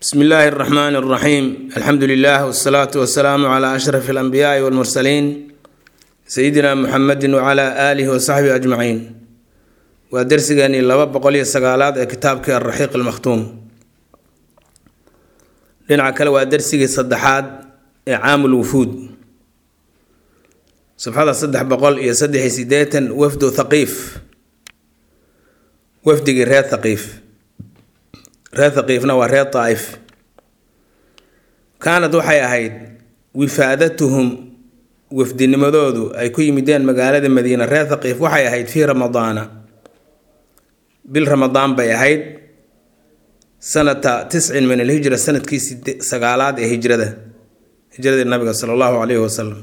bsmi illaahi اraxmaan اraxiim alxamdu lilah wsalaatu wasalaamu cla ashraf اlanbiyaai wاlmursaliin sayidina muxamedi wcla aalihi wasaxbihi ajmaciin waa dersigeenii laba boqol iyo sagaalaad ee kitaabkii alraxiiq almakhtuum dhinaca kale waa dersigii saddexaad ee caamul wufuud safxada saddex boqol iyo saddex iyo sideetan wafdu thaqiif wafdigii reer thaqiif reer thaqiifna waa reer daa'if kaanad waxay ahayd wifaadatuhum wafdinimadoodu ay ku yimideen magaalada madiina reer thaqiif waxay ahayd fii ramadaana bil ramadaan bay ahayd sanata tiscin min alhijra sanadkii sagaalaad ee hijrada hijradii nabiga sala allahu calayhi wasalam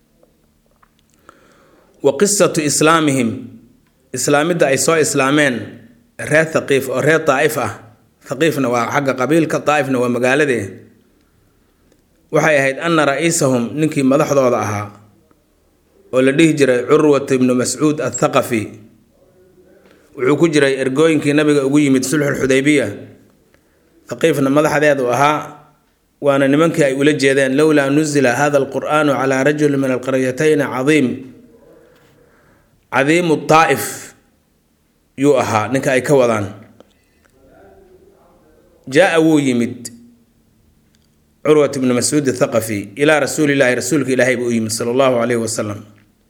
wa qisatu islaamihim islaamidda ay soo islaameen reer thaqiif oo reer daa'if ah thaqiifna waa xagga qabiilka daa'ifna waa magaaladee waxay ahayd ana ra-iisahum ninkii madaxdooda ahaa oo la dhihi jiray curwat ibnu mascuud athaqafi wuxuu ku jiray ergooyinkii nabiga ugu yimid sulxulxudaybiya thaqiifna madaxdeedu ahaa waana nimankii ay ula jeedeen lowlaa nuzila hada alqur'aanu calaa rajuli min alqaryatayn cadiim cadiimu daa'if yuu ahaa ninka ay ka wadaan jaa wuu yimid curwat ibnu mascuud athaqafi ilaa rasuulilaahi rasuulka ilaahay buu u yimid sala allahu calayhi wasalam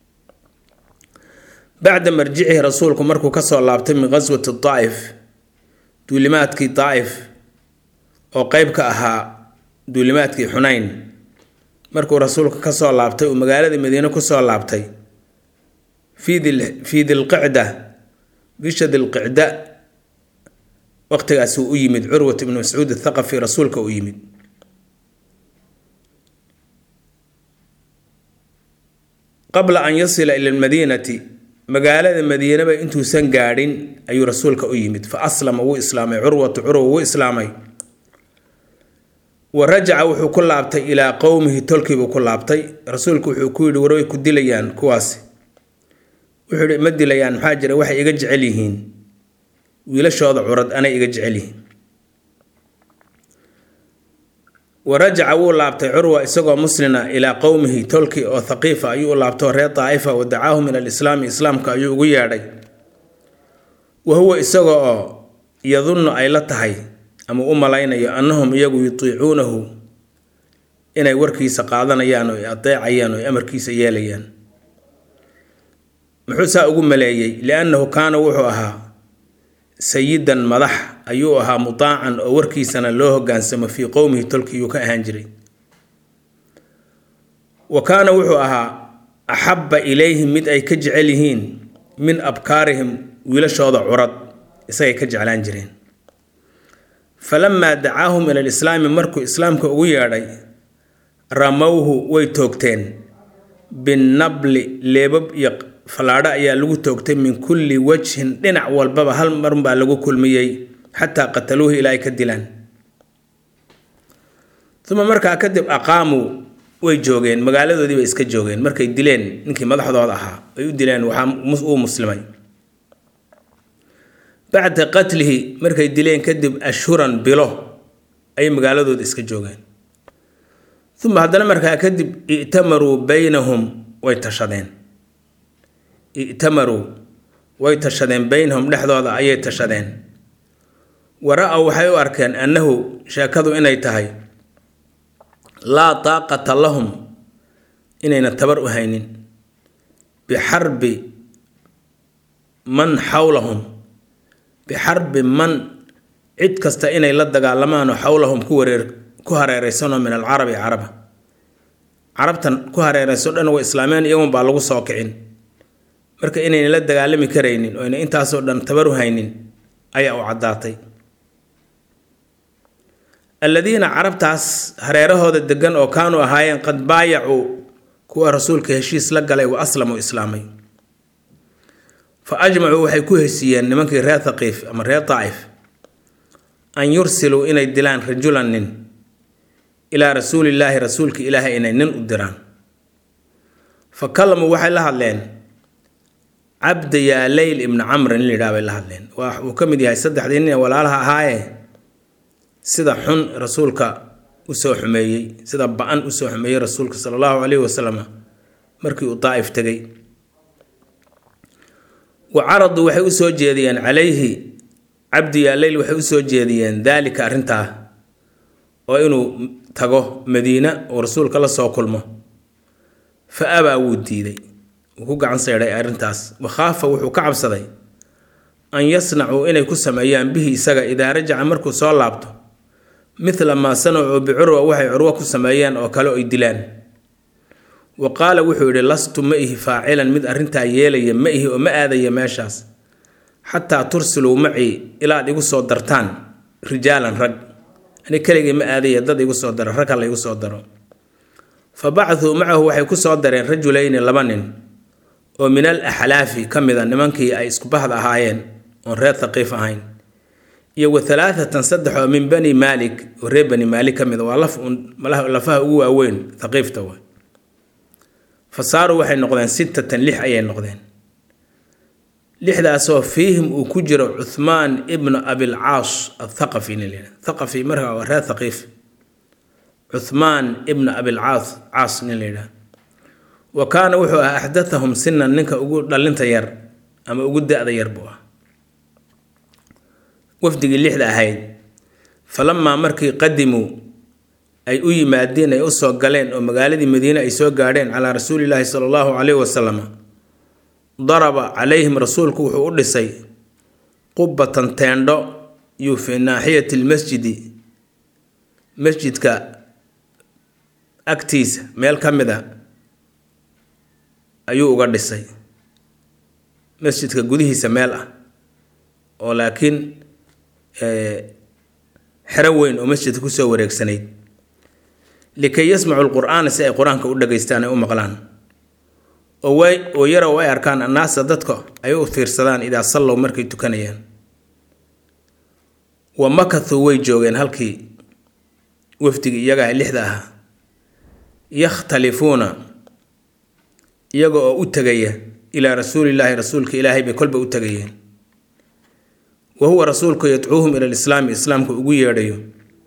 bacda marjicihi rasuulku markuu kasoo laabtay min qaswati daa'if duulimaadkii daa'if oo qeyb ka ahaa duulimaadkii xunayn markuu rasuulka kasoo laabtay uu magaalada madiine kusoo laabtay fii dilqicda bisha dilqicda waqtigaasuu u yimid curwat ibnu mascuud athaqafi rasuulka u yimid qabla an yasila ila lmadiinati magaalada madiinaba intuusan gaadhin ayuu rasuulka u yimid fa aslama wuu islaamay curwatu curwa wuu islaamay wa rajaca wuxuu ku laabtay ilaa qowmihi tolkiibuu ku laabtay rasuulku wuxuu ku yidhi warway ku dilayaan kuwaasi wuxuu yihi ma dilayaan maxaa jira waxay iga jecel yihiin wiilashooda curad anay iga jecel yihiin wa rajaca wuu laabtay curwa isagoo muslina ilaa qowmihi tolki oo thaqiifa ayuu u laabtoo reer daa'ifa wa dacaahu min alislaami islaamka ayuu ugu yeedhay wa huwa isaga oo yadunnu ay la tahay ama u malaynayo annahum iyagu yutiicuunahu inay warkiisa qaadanayaan oo adeecayaan oo amarkiisa yeelayaan muxuu saa ugu maleeyey liannahu kaana wuxuu ahaa sayidan madax ayuu ahaa mutaacan oo warkiisana loo hogaansamo fii qowmihi tolkiyuu ka ahaan jiray wa kaana wuxuu ahaa axabba ilayhim mid ay ka jecel yihiin min abkaarihim wiilashooda curad isagay ka jeclaan jireen falamaa dacaahum ila lislaami markuu islaamka ugu yeedhay ramowhu way toogteen binnabli leebab iyo fallaadho ayaa lagu toogtay min kulli wajhin dhinac walbaba hal marunbaa lagu kulmiyey xataa qataluuhu ilaa ay ka dilaan uma markaa kadib aqaamuu way joogeen magaaladoodii bay iska joogeen markay dileen ninkii madaxdooda ahaa ay u dileen waxaa uu muslimay bacda qatlihi markay dileen kadib ashhuran bilo ayay magaaladooda iska joogeen uma haddana markaa kadib i'tamaruu baynahum way tashadeen i'tamaruu way tashadeen baynahum dhexdooda ayay tashadeen wara-aw waxay u arkeen annahu sheekadu inay tahay laa taaqata lahum inayna tabar u haynin bixarbi man xawlahum bixarbi man cid kasta inay la dagaalamaan oo xawlahum ku wareer ku hareereysanoo min alcarabi caraba carabtan ku hareereyso dhan way islaameen iyagun baa lagu soo kicin marka inayna la dagaalami karaynin oo ayna intaasoo dhan tabar u haynin ayaa u caddaatay alladiina carabtaas hareerahooda degan oo kaanuu ahaayeen qad baayacuu kuwa rasuulka heshiis la galay wa aslamuu islaamay fa ajmacuu waxay ku heshiiyeen nimankii reer thaqiif ama reer daa'if an yursiluu inay dilaan rajulan nin ilaa rasuulillaahi rasuulka ilaahay inay nin u diraan fa kalamuu waxay la hadleen cabda yaa leyl ibni camr in la yidhaha bay la hadleen waa uu ka mid yahay saddexdii nin ee walaalaha ahaaye sida xun rasuulka usoo xumeeyey sida ba-an usoo xumeeyey rasuulka sala allahu caleyhi wasalam markii uu daa'if tegay wa caraduu waxay usoo jeediyeen calayhi cabdi yaaleyl waxay usoo jeediyeen daalika arrintaa oo inuu tago madiina oo rasuulka la soo kulmo fa abaa wuu diiday wuu ku gacan seydhay arrintaas wakhaafa wuxuu ka cabsaday an yasnacuu inay ku sameeyaan bihi isaga idaa rajaca markuu soo laabto midla maa sanacuu bicurwa waxay curwo ku sameeyeen oo kale oy dilaan wa qaala wuxuu yidhi lastu ma ihi faacilan mid arrintaa yeelaya ma ihi oo ma aadaya meeshaas xataa tursiluu macii ilaad igu soo dartaan rijaalan rag ani keligii ma aadaya dad igu soo daro rag hala igu soo daro fa bacaduu macahu waxay ku soo dareen rajulayni laba nin oo min al axlaafi ka mida nimankii ay isku bahda ahaayeen oon reer thaqiif ahayn iyo wa halaathatan saddex oo min bani maalik oo reer bani maalik ka mida waa laf uun lafaha ugu waaweyn thaqiifta wa fa saaruu waxay noqdeen sittatan lix ayay noqdeen lixdaasoo fiihim uu ku jiro cuthmaan ibnu abilcaas athaqafi nin la thaqafi markaa waa reer thaqiif cuthmaan ibnu abilcaas caas nin la yidhaha wa kaana wuxuu ahaa axdathahum sinan ninka ugu dhalinta yar ama ugu da-da yar buu ah wafdigii lixda ahayd falamaa markii qadimuu ay u yimaadeen ay usoo galeen oo magaaladii madiine ay soo gaadheen calaa rasuulilaahi sala allahu caleyhi wasalam daraba calayhim rasuulku wuxuu u dhisay qubatan teendho yuu fii naaxiyati lmasjidi masjidka agtiisa meel ka mid a ayuu uga dhisay masjidka gudihiisa meel ah oo laakiin xero weyn oo masjidka kusoo wareegsanayd likay yasmacu lqur'aana si ay qur-aanka u dhageystaan ay u maqlaan oo way oo yarow ay arkaan annaasa dadka ay u fiirsadaan idaa sallow markay tukanayaan wa makathuu way joogeen halkii wafdigii iyagaa lixda ahaa yakhtalifuuna iyaga oo u tegaya ilaa rasuulillaahi rasuulka ilaahay bay kolba u tegayeen wa huwa rasuulku yadcuuhum ila lislaami islaamka ugu yeedhayo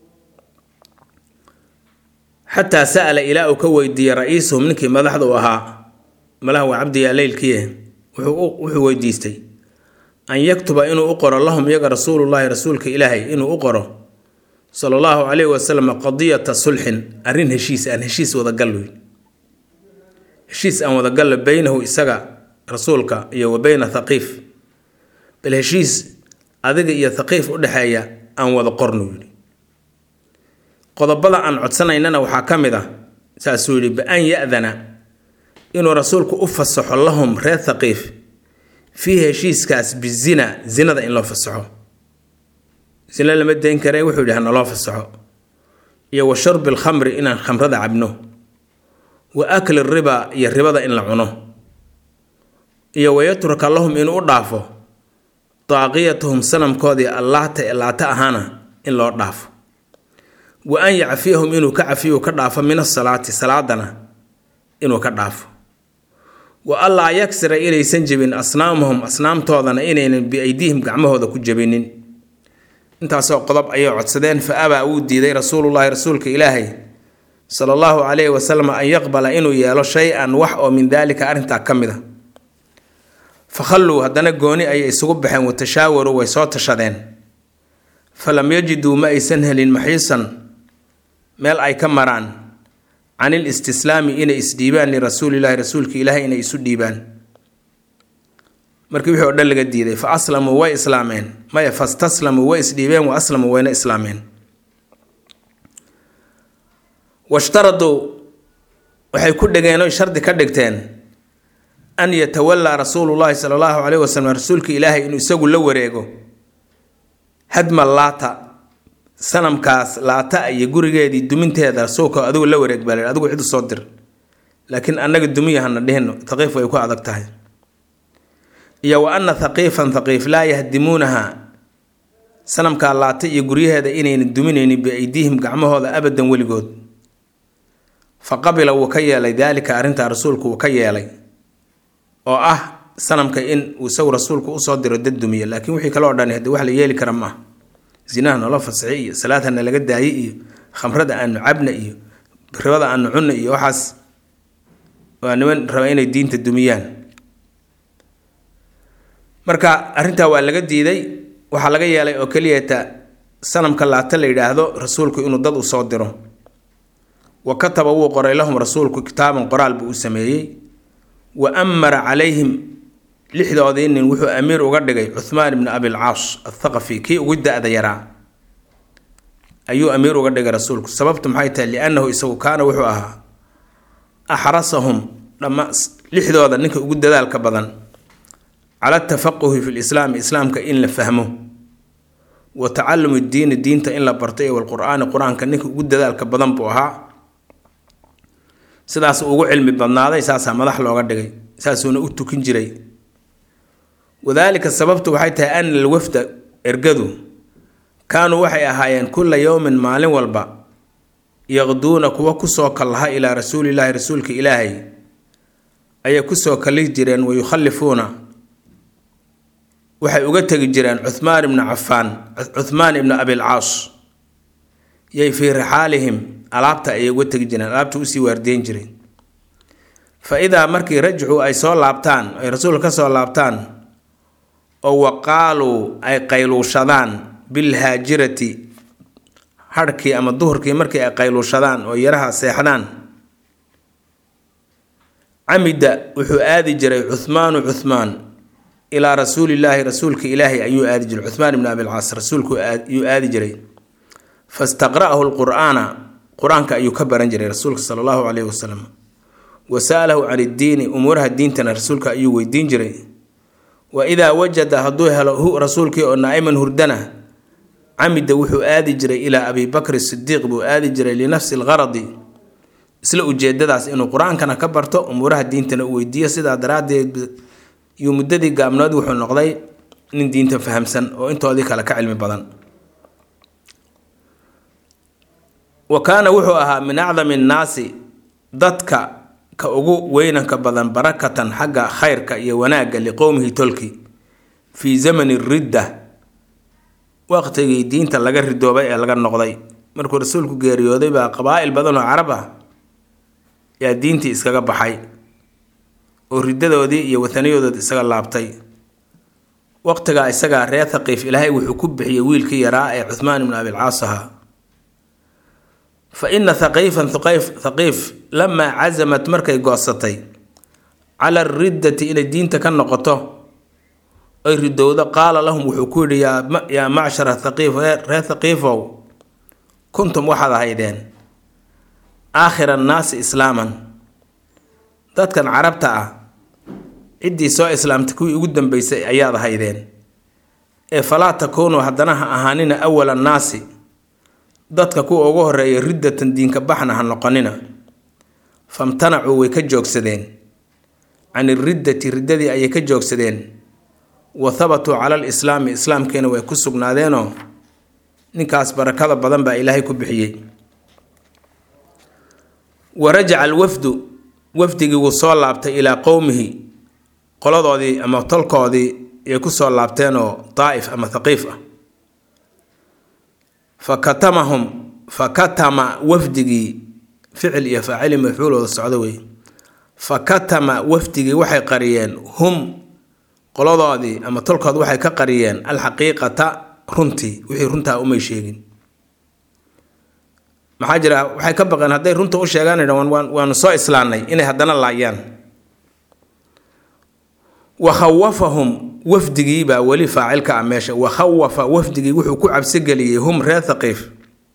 xataa sa'ala ilaa uu ka weydiiyey ra-iisuhum ninkii madaxda u ahaa malaha waa cabdiyaa leylkiie wuxuu weydiistay an yaktuba inuu u qoro lahum iyaga rasuulullaahi rasuulka ilaahay inuu u qoro sala allahu caleyhi wasalam qadiyata sulxin arrin heshiis aan heshiis wadagal weyn heshiis aan wadagallo beynahu isaga rasuulka iyo wa beyna thaqiif bal heshiis adiga iyo thaqiif u dhexeeya aan wada qornu yidhi qodobada aan codsanaynana waxaa ka mid ah saasuu yidhi bi-an ya-dana inuu rasuulku u fasaxo lahum reer thaqiif fii heshiiskaas bizina zinada in loo fasaxo zina lama dayn kare wuxuu yidhi hanaloo fasaxo iyo wa sharbi alkhamri inaan khamrada cabno wa akli riba iyo ribada in la cuno iyo wayatruka lahum inuu u dhaafo daaqiyatahum sanamkoodii allaata ee laata ahaana in loo dhaafo wa an yacfiyahum inuu ka cafiyu ka dhaafo min asalaati salaadana inuu ka dhaafo wa allaa yaksira inaysan jebin asnaamahum asnaamtoodana inaynan biaydiihim gacmahooda ku jebinin intaasoo qodob ayay codsadeen fa abaa wuu diiday rasuulullaahi rasuulka ilaahay sala allahu calayhi wasalam an yaqbala inuu yeelo shay-an wax oo min daalika arrintaa ka mid a fa khalluu haddana gooni ayay isugu baxeen watashaawaruu way soo tashadeen falam yajiduu ma aysan helin maxiisan meel ay ka maraan can il istislaami inay isdhiibaan lirasuulilaahi rasuulka ilaahay inay isu dhiibaan markii wixii o dhan laga diiday fa aslamuu way islaameen maya fastaslamuu way isdhiibeen wa aslamuu wayna islaameen washtaraduu waxay ku dhegeen oy shardi ka dhigteen an yatawallaa rasuulullaahi sala allahu caleyhi wasalam rasuulka ilaahay inuu isagu la wareego hadma laata sanamkaas laata iyo gurigeedii duminteeda rasuulka adigu la wareeg baa la adigu cid usoo dir laakiin annaga dumiyahana dhihino thaqiif way ku adag tahay iyo wa anna thaqiifan thaqiif laa yahdimuunaha sanamkaa laata iyo guryaheeda inayna duminaynin biaydiihim gacmahooda abadan weligood fa qabila wuu ka yeelay daalika arrintaa rasuulku wuu ka yeelay oo ah sanamka in uu isagu rasuulku usoo diro dad dumiya laakiin wixii kaloo dhan hade wax la yeeli kara maaha zinaha noola fasaxi iyo salaadhana laga daayay iyo khamrada aanu cabna iyo ribada aanu cunna iyo waxaas waa niman raba inay diinta dumiyaan marka arrintaa waa laga diiday waxaa laga yeelay oo keliyata sanamka laata la yidhaahdo rasuulku inuu dad u soo diro wa kataba wuu qoray lahum rasuulku kitaaban qoraal buu u sameeyey wa amara calayhim lixdoodii nin wuxuu amiir uga dhigay cuhmaan ibni abilcaas athaqafi kii ugu da-da yaraa ayuu amiir uga dhigay rasuulku sababtu maxay tahay liannahu isagu kaana wuxuu ahaa axrasahum dhamma lixdooda ninka ugu dadaalka badan cala atafaquhi fi lislaami islaamka in la fahmo wa tacalumi diini diinta in la barto iyo walqur-aani qur-aanka ninka ugu dadaalka badan buu ahaa sidaas ugu cilmi badnaaday saasaa madax looga dhigay saasuuna u tukin jiray wadaalika sababtu waxay tahay ana alwafda ergadu kaanuu waxay ahaayeen kulla yowmin maalin walba yaqduuna kuwa kusoo kallaha ilaa rasuulilaahi rasuulka ilaahay ayay kusoo kalli jireen wa yukhallifuuna waxay uga tegi jireen cuhmaan ibna cafaan cuhmaan ibna abilcaas yay fii rixaalihim alaabta ayay uga tegi jireen alaabta usii waardeyn jiray fa idaa markii rajcuu ay soo laabtaan ay rasuulka ka soo laabtaan oo waqaaluu ay qayluushadaan bilhaajirati hadhkii ama duhurkii markii ay qayluushadaan oo yaraha seexdaan camida wuxuu aadi jiray cuhmaanu cuhmaan ilaa rasuulillaahi rasuulka ilaahay ayuu aadi jiray cuhmaan ibni abilcaas rasuulku ayuu aadi jiray fastaqra'ahu lqur'aana qur-aanka ayuu ka baran jiray rasuulka sala allahu caleyhi wasalam wa sa'alahu can iddiini umuuraha diintana rasuulka ayuu weydiin jiray wa idaa wajada hadduu helo hu rasuulkii oo naa'iman hurdana camida wuxuu aadi jiray ilaa abi bakri sidiiq buu aadi jiray linafsi lgaradi isla ujeedadaas inuu qur-aankana ka barto umuuraha diintana u weydiiyo sidaa daraaddeed iyo muddadii gaabnood wuxuu noqday nin diinta fahamsan oo intoodii kale ka cilmi badan wa kaana wuxuu ahaa min acdami nnaasi dadka ka ugu weynanka badan barakatan xagga khayrka iyo wanaagga liqowmihi tolki fii zamani ridda waqtigii diinta laga ridoobay ee laga noqday markuu rasuulku geeriyooday baa qabaa'il badan oo carab ah yaa diintii iskaga baxay oo riddadoodii iyo wataniyadoodi isaga laabtay waqtigaa isagaa reer thaqiif ilaahay wuxuu ku bixiyey wiilkii yaraa ee cuhmaan ibnu abilcaas ahaa fa ina thaqiifan thaqiif lamaa casamat markay goosatay cala ariddati inay diinta ka noqoto ay ridowdo qaala lahum wuxuu ku yidhi yaa macshara thaqiif reer thaqiifow kuntum waxaad ahaydeen aakhira annaasi islaaman dadkan carabta ah ciddii soo islaamtay kuwii ugu dambeysay ayaad ahaydeen ee falaa takuunuu haddana ha ahaanina awala annaasi dadka kuwa ugu horeeya riddatan diinka baxna ha noqonina famtanacuu way ka joogsadeen can iriddati riddadii ayay ka joogsadeen wa habatuu cala alislaami islaamkiina way ku sugnaadeenoo ninkaas barakada badan baa ilaahay ku bixiyey wa rajaca alwafdu wafdigii wuu soo laabtay ilaa qowmihi qoladoodii ama tolkoodii ay ku soo laabteenoo daa'if ama thaqiif ah fa katamahum fa katama wafdigii ficil iyo faacili mafcuulooda socdo wey fa katama wafdigii waxay qariyeen hum qoladoodii ama tolkood waxay ka qariyeen alxaqiiqata runtii wixii runtaa umay sheegin maxaa jira waxay ka baqeen hadday runta u sheegaan waanu soo islaannay inay haddana laayaan wa khawafahum wafdigiibaa weli faacilka ah meesha wa khawafa wafdigii wuxuu ku cabsigeliyey hum reer thaqiif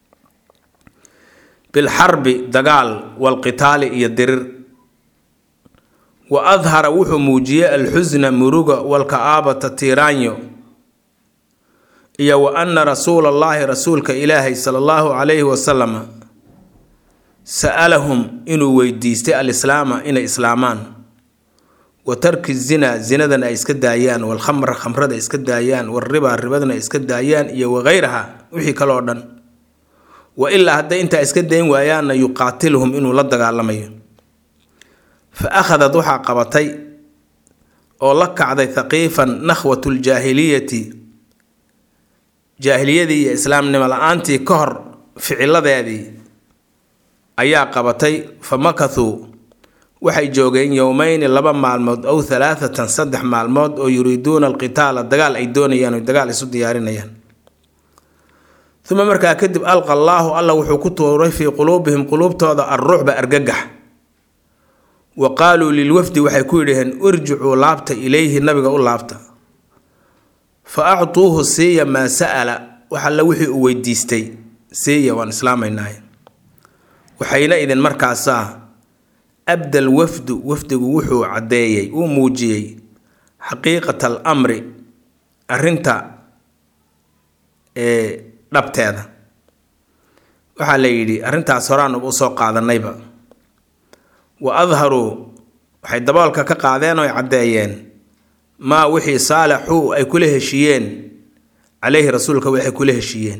bilxarbi dagaal walqitaali iyo dirir wa adhara wuxuu muujiyey alxusna muruga walka'aabata tiiraanyo iyo wa anna rasuula allaahi rasuulka ilaahay sala allahu calayhi wasalama sa'alahum inuu weydiistay alislaama inay islaamaan wa tarki zinaa zinadana ay iska daayaan walkhamra khamrada iska daayaan walribaa ribadana ay iska daayaan iyo wagayraha wixii kaloo dhan wa ilaa hadday intaa iska dayn waayaanna yuqaatiluhum inuu la dagaalamayo fa akhadad waxaa qabatay oo la kacday thaqiifan nakhwatu ljaahiliyati jaahiliyadii iyo islaamnimo la-aantii ka hor ficiladeedii ayaa qabatay fa makathuu waxay joogeen yowmeyni laba maalmood ow halaathatan saddex maalmood oo yuriiduuna alqitaala dagaal ay doonayaan oo dagaal isu diyaarinayaan uma markaa kadib alqa allaahu alla wuxuu ku tuuray fii quluubihim quluubtooda alrucba argagax wa qaaluu lilwafdi waxay ku yidhaheen irjicuu laabta ilayhi nabiga u laabta fa actuuhu siiya maa sa'ala wax alla wixii uu weydiistay siiya waan islaamaynaaye waxayna idin markaasaa abdal wafdu wafdigu wuxuu caddeeyey uu muujiyey xaqiiqata al amri arrinta ee dhabteeda waxaa la yidhi arrintaas horaan u soo qaadanayba wa adharuu waxay daboolka ka qaadeen oo ay caddeeyeen maa wixii saalaxuu ay kula heshiiyeen caleyhi rasuulka waxay kula heshiiyeen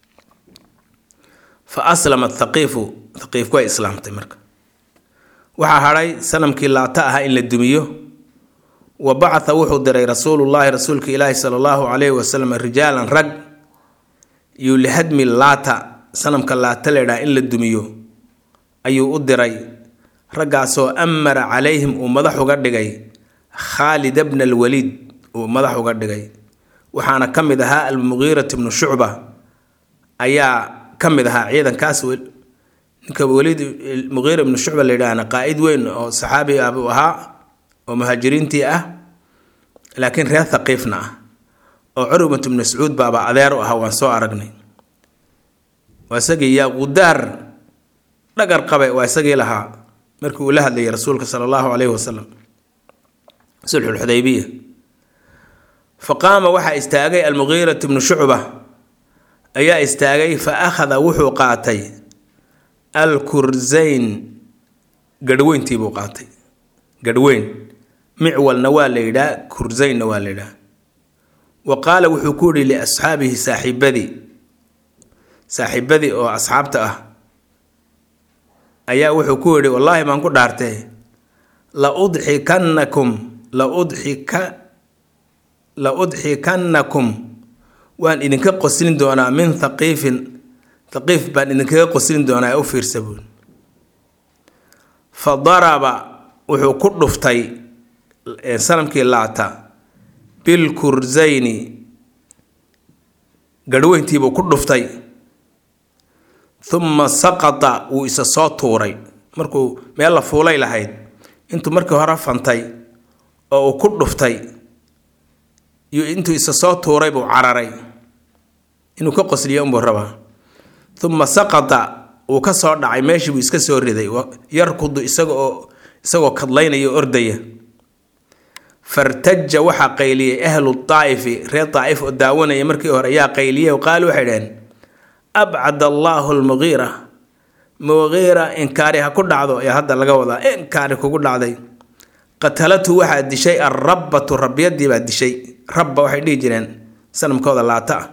fa aslama thaqiifu thaqiifku way islaamtay marka waxaa hadhay sanamkii laata ahaa in la dumiyo wa bacatha wuxuu diray rasuulullaahi rasuulka ilaahi sala allahu calayhi wasalam rijaalan rag iyo lihadmi laata sanamka laata leedhaha in la dumiyo ayuu u diray raggaasoo amara calayhim uu madax uga dhigay khaalid bna alwaliid uu madax uga dhigay waxaana ka mid ahaa almugiirat bnu shucba ayaa ka mid ahaa ciidankaas ninka waliid muqiira ibnu shucba la yidhaahna qaa-id weyn oo saxaabi ah buu ahaa oo muhaajiriintii ah laakiin reer thaqiifna ah oo curwat ibnu mascuud baaba adeer u ahaa waan soo aragnay waa isagii yaa qudaar dhagar qabe waa isagii lahaa markii uu la hadlayay rasuulka sala allahu calayhi wasalam sulxulxudaybiya fa qaama waxaa istaagay almugiirat ibnu shucba ayaa istaagay fa akhada wuxuu qaatay alkurzayn garhweyntii buu qaatay garhweyn micwalna waa la yidhaah kurzaynna waa la yidhaah wa qaala wuxuu ku yihi liasxaabihi saaxiibadii saaxiibadii oo asxaabta ah ayaa wuxuu ku yidhi wallaahi baan ku dhaartee la udxikannakum la udxika la udxikannakum waan idinka qoslin doonaa min thaqiifin thaqiif baan idinkaga qoslin doonaa ee u fiirsa buul fa daraba wuxuu ku dhuftay sanamkii laata bilkurzayni garhweyntiibuu ku dhuftay uma saqata wuu isa soo tuuray markuu meel la fuulay lahayd intuu markii hore fantay oo uu ku dhuftay iyo intuu isa soo tuuray buu cararay inuu ka qosliyo unbuu rabaa uma saqata wuu ka soo dhacay meeshii buu iska soo riday yarkudu isaga oo isagoo kadlaynaya o ordaya fartaja waxaa qayliyey ahlu daa'ifi reer daa'if oo daawanaya markii hore ayaa qayliyey o qaali waxay dhaheen abcad allaahu lmugiira mugiira inkaari ha ku dhacdo ayaa hadda laga wadaa inkaari kugu dhacday qatalatu waxaa dishay alrabbatu rabyadii baa dishay rabba waxay dhihi jireen sanamkooda laata ah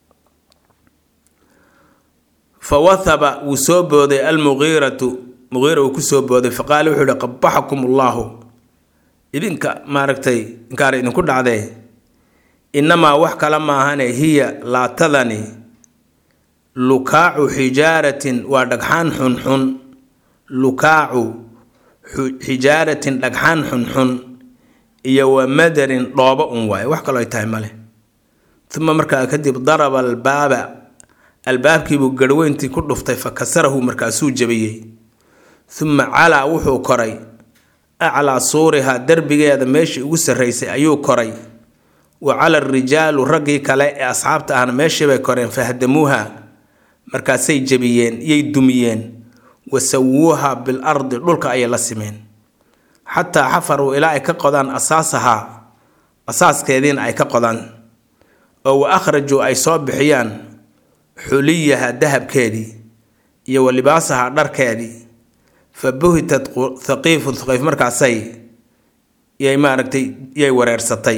fa wathaba wuu soo booday almugiiratu mugiira uu kusoo booday faqaala wuxuu yihi qabaxakum allaahu idinka maaragtay inkaari idinku dhacdee innamaa wax kale maahane hiya laatadani lukaacu xijaaratin waa dhagxaan xunxun lukaacu xijaaratin dhagxaan xunxun iyo wa madarin dhoobo un waaye wax kaloo ay tahay male uma markaa kadib daraba albaaba albaabkiibuu garhweyntii ku dhuftay fa kasarahu markaasuu jabiyey uma calaa wuxuu koray aclaa suurihaa derbigeeda meeshii ugu sarraysay ayuu koray wa cala arijaalu raggii kale ee asxaabta ahna meeshii bay koreen fahdamuuha markaasay jebiyeen yay dumiyeen wa sawuuha bil ardi dhulka ayay la simeen xataa xafaruu ilaa ay ka qodaan asaasahaa asaaskeediina ay ka qodaan oo wa akhrajuu ay soo bixiyaan xuliyaha dahabkeedii iyo wa libaasaha dharkeedii fa buhitat thaqiifu thaqiif markaasay yay maaragtay yay wareersatay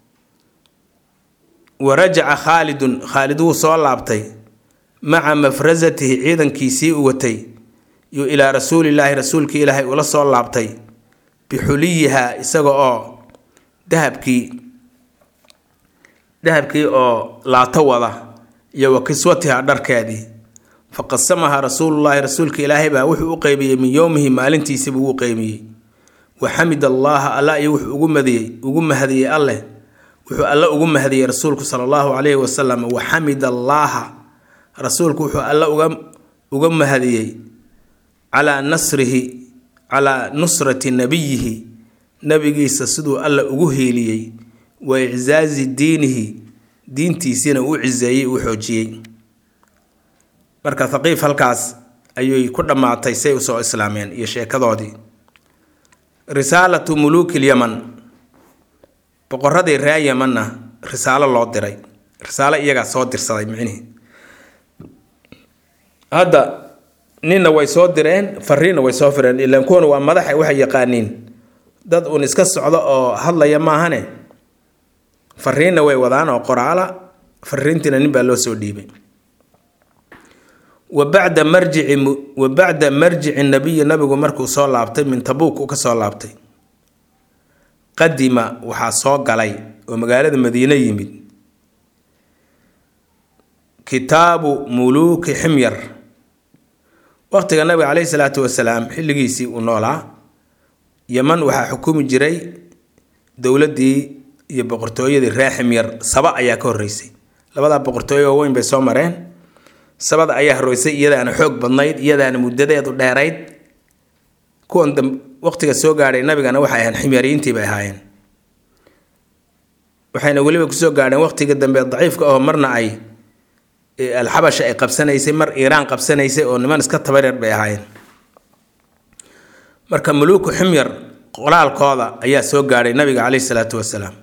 wa rajaca khaalidun khaalid wuu soo laabtay maca mafrasatihi ciidankiisii u watay yuu ilaa rasuulilaahi rasuulkii ilaahay ula soo laabtay bixuliyiha isaga oo dahabkii dahabkii oo laato wada iyo wa kiswatiha dharkeedii fa qasamahaa rasuulullaahi rasuulka ilaahay baa wuxuu u qeybiyey min yowmihi maalintiisibuu u qeybiyey wa xamid allaaha alla iyo wuxuu ugu madiyey ugu mahadiyey alleh wuxuu alle ugu mahadiyey rasuulku sala allahu calayhi wasalam wa xamid allaaha rasuulku wuxuu alle uga uga mahadiyey calaa nasrihi calaa nusrati nabiyihi nabigiisa siduu alla ugu hiiliyey wa iczaazi diinihi diintiisiina u ciseeyey uu xoojiyey marka thaqiif halkaas ayay ku dhammaatay say usoo islaameen iyo sheekadoodii risaalatu muluuki lyaman boqoradii ree yamanna risaalo loo diray risaalo iyagaa soo dirsaday micnihi hadda ninna way soo direen fariinna way soo fireen ilaan kuwan waa madaxa waxay yaqaaniin dad uun iska socdo oo hadlaya maahane fariinna way wadaan oo qoraala fariintiina nin baa loo soo dhiibay wa bacda marjici wa bacda marjici nabiyi nabigu markuu soo laabtay min tabuuk uu ka soo laabtay qadima waxaa soo galay oo magaalada madiine yimid kitaabu muluuki ximyar waqtiga nabiga caleyhi salaatu wasalaam xilligiisii uu noolaa yaman waxaa xukumi jiray dowladdii iyo boqortooyadii ree ximyar saba ayaa ka horreysay labadaa boqortooyo waaweyn bay soo mareen sabada ayaa horreysay iyadaana xoog badnayd iyadaana muddadeedu dheerayd kuwan waqtiga soo gaadhay nabigana waxay ahayn ximyariyiintii bay ahaayeen waxayna weliba kusoo gaadheen waqtiga dambe daciifka oo marna ay alxabasha ay qabsanaysay mar iiraan qabsanaysay oo niman iska tabareer bay ahaayeen marka muluuku ximyar qoraalkooda ayaa soo gaadhay nabiga caleyhi salaatu wasalaam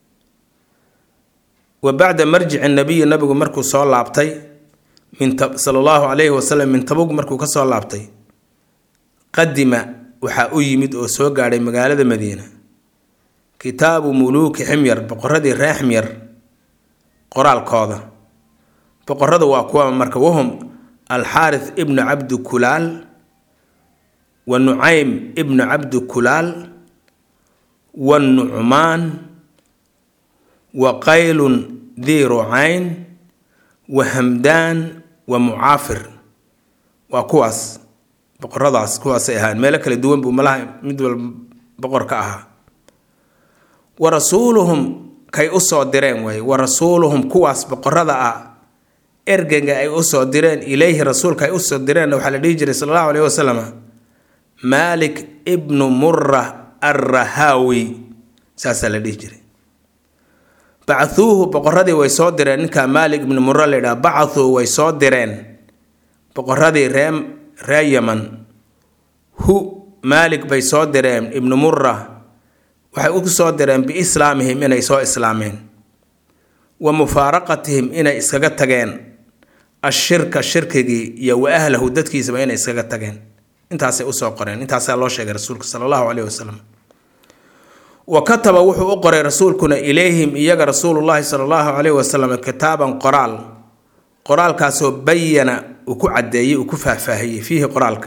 wa bacda marjici nabiyi nabigu markuu soo laabtay min sala allahu calayhi wasalam min tabug markuu ka soo laabtay qadima waxaa u yimid oo soo gaadhay magaalada madiina kitaabu muluuki ximyar boqoradii ree ximyar qoraalkooda boqoradu waa kuwa marka wahum alxaarith ibnu cabdi kulaal wa nucaym ibnu cabdi kulaal wa nucmaan wa qaylun dii rucayn wa hamdaan wa mucaafir waa kuwaas boqoradaas kuwaasay ahaan meelo kala duwan buu malaha mid walba boqor ka ahaa wa rasuuluhum kay usoo direen waaye wa rasuuluhum kuwaas boqorada ah ergega ay usoo direen ilayhi rasuulka ay usoo direenna waxaa la dhihi jiray sala allahu alayhi wasalam maalik ibnu mura arrahaawi saasaa la dhihi jiray bachuuhu boqoradii way soo direen ninkaa maalik ibnu mura la yidhaha bacathuu way soo direen boqoradii ree ree yaman hu maalik bay soo direen ibnu mura waxay u soo direen biislaamihim inay soo islaameen wa mufaaraqatihim inay iskaga tageen ashirka shirkigii iyo wa ahlahu dadkiisaba inay iskaga tageen intaasay usoo qoreen intaasaa loo sheegay rasuulka sala allahu caleyhi wasalam wa kataba wuxuu u qoray rasuulkuna ilayhim iyaga rasuulullaahi sala allahu caleyhi wasalam kitaaban qoraal qoraalkaasoo bayana uu ku caddeeyey uu ku faahfaahiyey fiihi qoraalka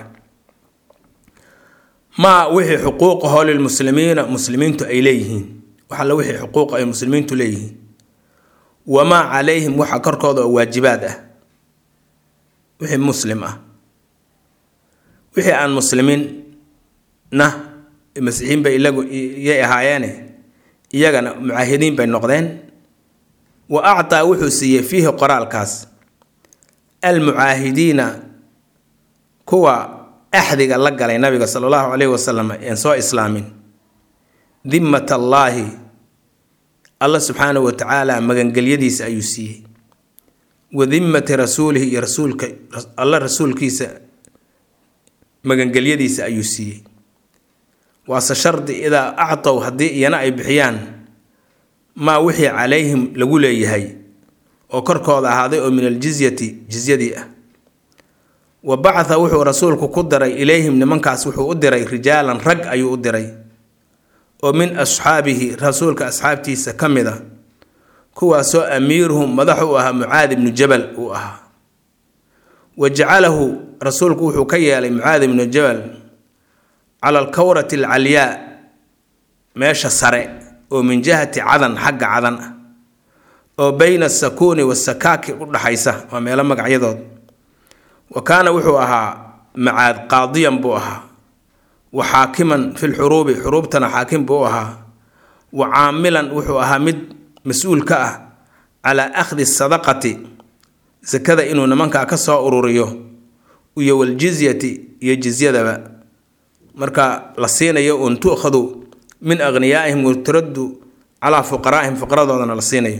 maa wixii xuquuqahoo lilmuslimiina muslimiintu ay leeyihiin wax alla wixii xuquuq ay muslimiintu leeyihiin wamaa calayhim waxa korkooda oo waajibaad ah wixii muslim ah wixii aan muslimiinna masiixiin bay ilagu iyay ahaayeene iyagana mucaahidiin bay noqdeen wa actaa wuxuu siiyey fiihi qoraalkaas almucaahidiina kuwa axdiga la galay nabiga sala allahu caleyhi wasalam een soo islaamin dimmat allaahi alla subxaanahu wa tacaala magangelyadiisa ayuu siiyey wa dimmati rasuulihi iyo rasuulka alla rasuulkiisa magangelyadiisa ayuu siiyey waase shardi idaa actow haddii iyana ay bixiyaan maa wixii calayhim lagu leeyahay oo korkooda ahaaday oo min aljizyati jizyadii ah wa bacatha wuxuu rasuulku ku diray ilayhim nimankaas wuxuu u diray rijaalan rag ayuu u diray oo min asxaabihi rasuulka asxaabtiisa ka mid a kuwaasoo amiiruhum madax u ahaa mucaad ibnu jabal uu ahaa wa jacalahu rasuulku wuxuu ka yeelay mucaad ibnu jabal cala alkawrati alcalyaa meesha sare oo min jihati cadan xagga cadan ah oo bayna asakuuni wasakaaki u dhaxaysa waa meelo magacyadood wa kaana wuxuu ahaa macaad qaadiyan buu ahaa wa xaakiman fi lxuruubi xuruubtana xaakim buu ahaa wa caamilan wuxuu ahaa mid mas-uul ka ah calaa akhdi sadaqati sakada inuu nimankaa ka soo ururiyo iyo waljizyati iyo jizyadaba marka la siinayo uun tu'khadu min akhniyaa'ihim waturaddu calaa fuqaraa'ihim fuqaradoodana la siinayo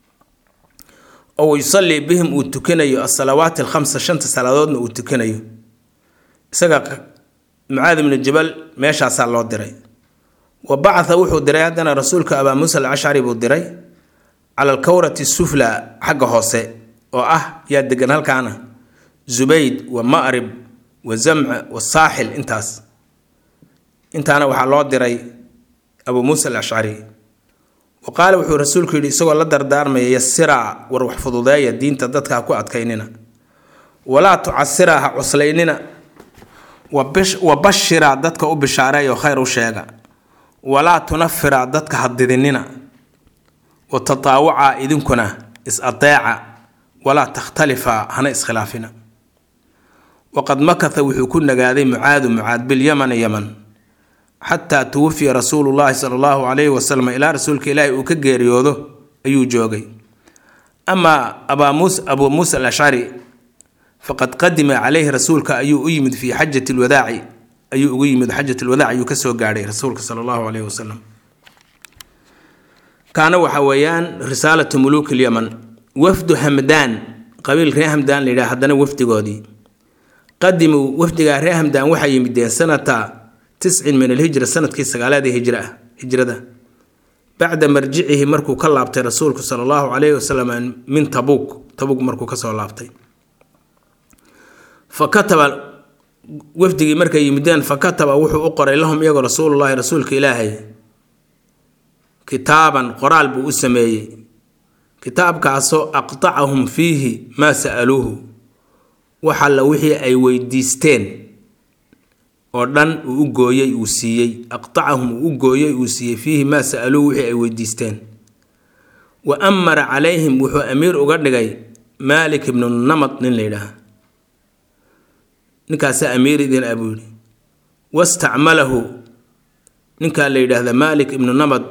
oo yusallii bihim uu tukanayo asalawaati alkhamsa shanta salaadoodna uu tukanayo isaga mucaad ibnu jabal meeshaasaa loo diray wa bacatha wuxuu diray haddana rasuulka abaa muusa alcashcari buu diray cala alkawrati sufla xagga hoose oo ah yaa degan halkaana zubayd wa ma'rib wa zamca wa saaxil intaas intaana waxaa loo diray abuu muusa alashcari wa qaala wuxuu rasuulku yidhi isagoo la dardaarmaya yasiraa war wax fududeeya diinta dadka ha ku adkaynina walaa tucasiraa ha cuslaynina wa bashiraa dadka u bishaareeyo khayr u sheega walaa tunafiraa dadka ha didinina wa tataawacaa idinkuna is adeeca walaa takhtalifaa hana iskhilaafina waqad makatha wuxuu ku nagaaday mucaadu mucaad bilyamani yaman xataa tuwafiya rasuulu llaahi sala allahu calayhi wasalam ilaa rasuulka ilaahi uu ka geeriyoodo ayuu joogay amaa abuu muusa alashcari faqad qadima caleyhi rasuulka ayuu u yimid fii xajati lwadaaci ayuu ugu yimid xajat lwadaac ayuu kasoo gaadhay rasuulka sala allahu caleyhi wasalam kaana waxa weeyaan risaalatu muluuk lyaman wafdu hamdaan qabiil ree hamdaan la yidhaha haddana wafdigoodii qadimuu wafdigaa ree hamdaan waxay yimideen sanata tiscin min alhijra sanadkii sagaalaadii hijra hijrada bacda marjicihi markuu ka laabtay rasuulku sala allahu calayhi wasalam min tabuuk tabuuk markuu kasoo laabtay fa kataba wafdigii markay yimideen fa kataba wuxuu u qoray lahum iyagoo rasuulullahi rasuulka ilaahay kitaaban qoraal buu u sameeyey kitaabkaasoo aqtacahum fiihi maa sa'aluuhu wax alla wixii ay weydiisteen oo dhan uu u gooyey uu siiyey aqtacahum uu u gooyey uu siiyey fiihi maa sa'aluuhu wixii ay weydiisteen wa amara calayhim wuxuu amiir uga dhigay maalik ibnu namad nin la yidhaaha ninkaasaa amiir idin a buu yidhi wastacmalahu ninkaa la yidhaahda maalik ibnu namad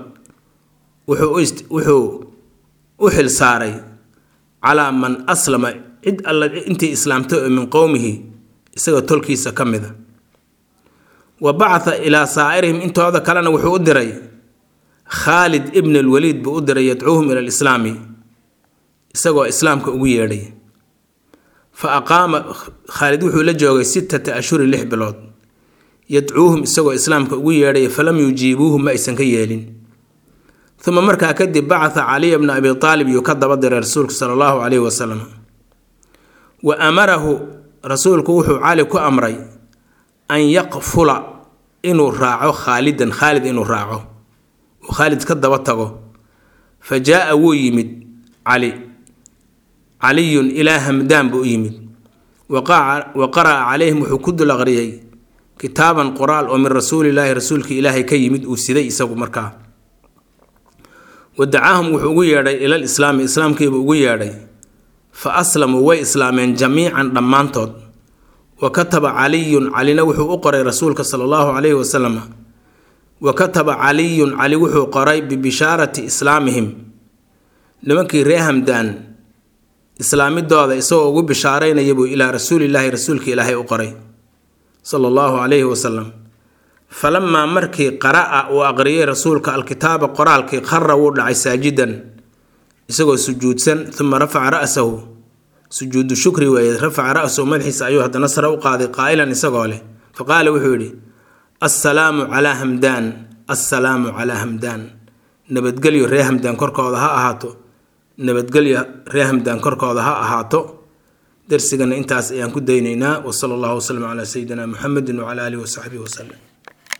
wuxuu u xil saaray calaa man aslama cid alla intii islaamtay oo min qowmihi isagoo tolkiisa ka mida wa bacatha ilaa saa'irihim intooda kalena wuxuu u diray khaalid ibn alwaliid buu u diray yadcuuhum ila alislaami isagoo islaamka ugu yeedhay fa aqaama khaalid wuxuu la joogay sittata ashhurin lix bilood yadcuuhum isagoo islaamka ugu yeedhaya falam yujiibuuhu ma aysan ka yeelin uma markaa kadib bacatha caliya bna abi aalib yuu ka daba diray rasuulku sala allahu calayhi wasalam wa amarahu rasuulku wuxuu cali ku amray an yaqfula inuu raaco khaalidan khaalid inuu raaco uu khaalid ka daba tago fa jaa-a wuu yimid cali caliyun ilaa hamdaan buu u yimid wa qara'a calayhim wuxuu ku dul aqriyay kitaaban qoraal oo min rasuulilaahi rasuulka ilaahay ka yimid uu siday isagu markaa wadacaahum wuxuu ugu yeedhay ilal islaami islaamkiibuu ugu yeedhay fa aslamuu way islaameen jamiican dhammaantood wa kataba caliyun calina wuxuu u qoray rasuulka sala allahu calayhi wasalam wa kataba caliyun cali wuxuu qoray bibishaarati islaamihim nimankii ree hamdaan islaamidooda isagoo ugu bishaaraynaya buu ilaa rasuulilaahi rasuulka ilaahay u qoray sala allahu calayhi wasalam falamaa markii qara'a uu aqriyay rasuulka alkitaaba qoraalkii khara wuu dhacay saajidan isagoo sujuudsan uma rafaca ra'sahu sujuudu shukri weeye rafaca ra'sahu madaxiisa ayuu haddana sare u qaaday qaa'ilan isagoo leh fa qaala wuxuu yidhi assalaamu calaa hamdaan assalaamu calaa hamdaan nabadgelyo ree hamdaan korkooda ha ahaato nabadgelyo ree hamdaan korkooda ha ahaato darsigana intaas ayaan ku daynaynaa wasala allahu wasalam calaa sayidina muxamedin wacala aalihi wasaxbihi wasalem